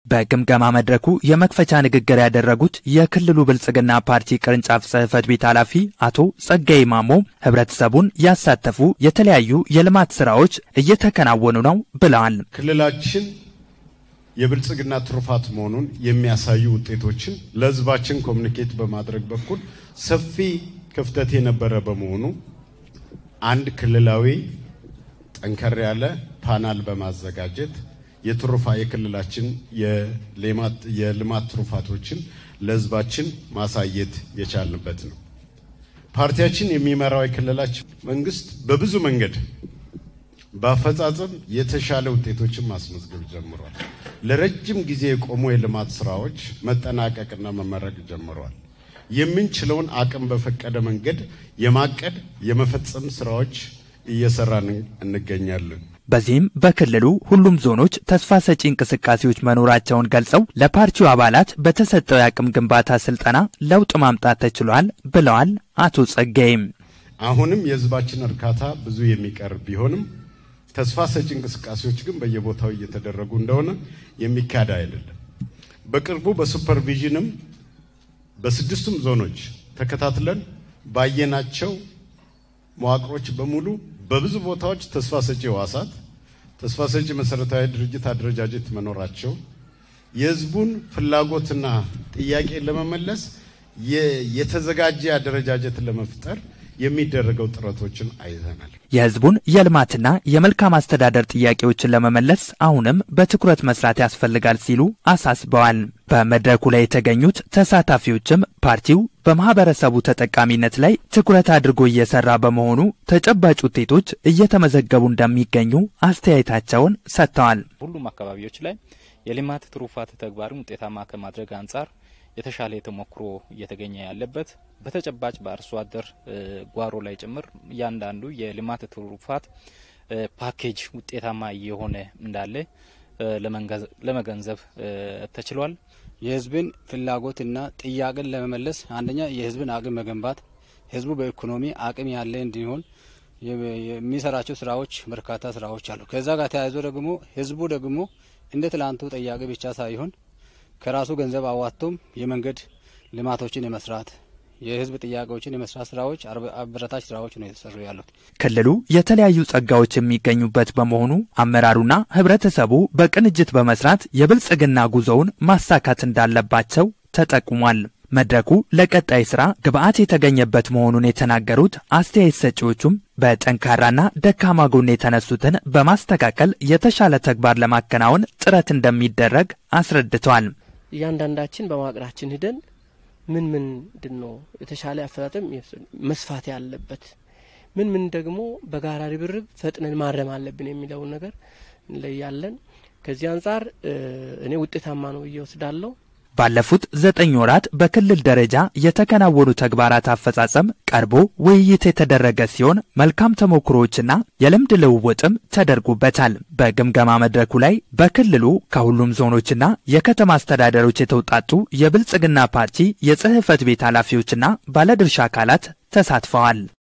በግምገማ መድረኩ የመክፈቻ ንግግር ያደረጉት የክልሉ ብልጽግና ፓርቲ ቅርንጫፍ ጽሕፈት ቤት ኃላፊ አቶ ጸጋይ ማሞ ህብረተሰቡን ያሳተፉ የተለያዩ የልማት ስራዎች እየተከናወኑ ነው ብለዋል። ክልላችን የብልጽግና ትሩፋት መሆኑን የሚያሳዩ ውጤቶችን ለህዝባችን ኮሚኒኬት በማድረግ በኩል ሰፊ ክፍተት የነበረ በመሆኑ አንድ ክልላዊ ጠንከር ያለ ፓናል በማዘጋጀት የትሩፋ የክልላችን የልማት ትሩፋቶችን ለህዝባችን ማሳየት የቻልንበት ነው። ፓርቲያችን የሚመራው የክልላችን መንግስት በብዙ መንገድ በአፈጻጸም የተሻለ ውጤቶችን ማስመዝገብ ጀምሯል። ለረጅም ጊዜ የቆሙ የልማት ስራዎች መጠናቀቅና መመረቅ ጀምረዋል። የምንችለውን አቅም በፈቀደ መንገድ የማቀድ የመፈጸም ስራዎች እየሰራን እንገኛለን። በዚህም በክልሉ ሁሉም ዞኖች ተስፋ ሰጪ እንቅስቃሴዎች መኖራቸውን ገልጸው ለፓርቲው አባላት በተሰጠው የአቅም ግንባታ ስልጠና ለውጥ ማምጣት ተችሏል ብለዋል አቶ ጸጋይም። አሁንም የህዝባችን እርካታ ብዙ የሚቀር ቢሆንም ተስፋ ሰጪ እንቅስቃሴዎች ግን በየቦታው እየተደረጉ እንደሆነ የሚካድ አይደለም። በቅርቡ በሱፐርቪዥንም በስድስቱም ዞኖች ተከታትለን ባየናቸው መዋቅሮች በሙሉ በብዙ ቦታዎች ተስፋ ሰጪ ህዋሳት፣ ተስፋ ሰጪ መሰረታዊ ድርጅት አደረጃጀት መኖራቸው የህዝቡን ፍላጎትና ጥያቄ ለመመለስ የተዘጋጀ አደረጃጀት ለመፍጠር የሚደረገው ጥረቶችን አይተናል። የህዝቡን የልማትና የመልካም አስተዳደር ጥያቄዎችን ለመመለስ አሁንም በትኩረት መስራት ያስፈልጋል ሲሉ አሳስበዋል። በመድረኩ ላይ የተገኙት ተሳታፊዎችም ፓርቲው በማህበረሰቡ ተጠቃሚነት ላይ ትኩረት አድርጎ እየሰራ በመሆኑ ተጨባጭ ውጤቶች እየተመዘገቡ እንደሚገኙ አስተያየታቸውን ሰጥተዋል። ሁሉም አካባቢዎች ላይ የልማት ትሩፋት ተግባርን ውጤታማ ከማድረግ አንጻር የተሻለ ተሞክሮ እየተገኘ ያለበት በተጨባጭ በአርሶ አደር ጓሮ ላይ ጭምር እያንዳንዱ የልማት ትሩፋት ፓኬጅ ውጤታማ እየሆነ እንዳለ ለመገንዘብ ተችሏል። የህዝብን ፍላጎትና ጥያቄን ለመመለስ አንደኛ የህዝብን አቅም መገንባት፣ ህዝቡ በኢኮኖሚ አቅም ያለ እንዲሆን የሚሰራቸው ስራዎች በርካታ ስራዎች አሉ። ከዛ ጋር ተያይዞ ደግሞ ህዝቡ ደግሞ እንደ ትላንቱ ጥያቄ ብቻ ሳይሆን ከራሱ ገንዘብ አዋጥቶም የመንገድ ልማቶችን የመስራት የህዝብ ጥያቄዎችን የመስራት ስራዎች አበረታች ስራዎች ነው የተሰሩ ያሉት። ክልሉ የተለያዩ ጸጋዎች የሚገኙበት በመሆኑ አመራሩና ህብረተሰቡ በቅንጅት በመስራት የብልጽግና ጉዞውን ማሳካት እንዳለባቸው ተጠቁሟል። መድረኩ ለቀጣይ ስራ ግብአት የተገኘበት መሆኑን የተናገሩት አስተያየት ሰጪዎቹም በጠንካራና ደካማ ጎን የተነሱትን በማስተካከል የተሻለ ተግባር ለማከናወን ጥረት እንደሚደረግ አስረድተዋል። እያንዳንዳችን በመዋቅራችን ሂደን ምን ምንድን ነው የተሻለ አፈጣጠም መስፋት ያለበት ምን ምን ደግሞ በጋራ ርብርብ ፈጥነን ማረም አለብን የሚለውን ነገር እንለያለን። ከዚህ አንጻር እኔ ውጤታማ ነው ብዬ ወስዳለሁ። ባለፉት ዘጠኝ ወራት በክልል ደረጃ የተከናወኑ ተግባራት አፈጻጸም ቀርቦ ውይይት የተደረገ ሲሆን መልካም ተሞክሮዎችና የልምድ ልውውጥም ተደርጎበታል። በግምገማ መድረኩ ላይ በክልሉ ከሁሉም ዞኖችና የከተማ አስተዳደሮች የተውጣጡ የብልጽግና ፓርቲ የጽህፈት ቤት ኃላፊዎችና ባለድርሻ አካላት ተሳትፈዋል።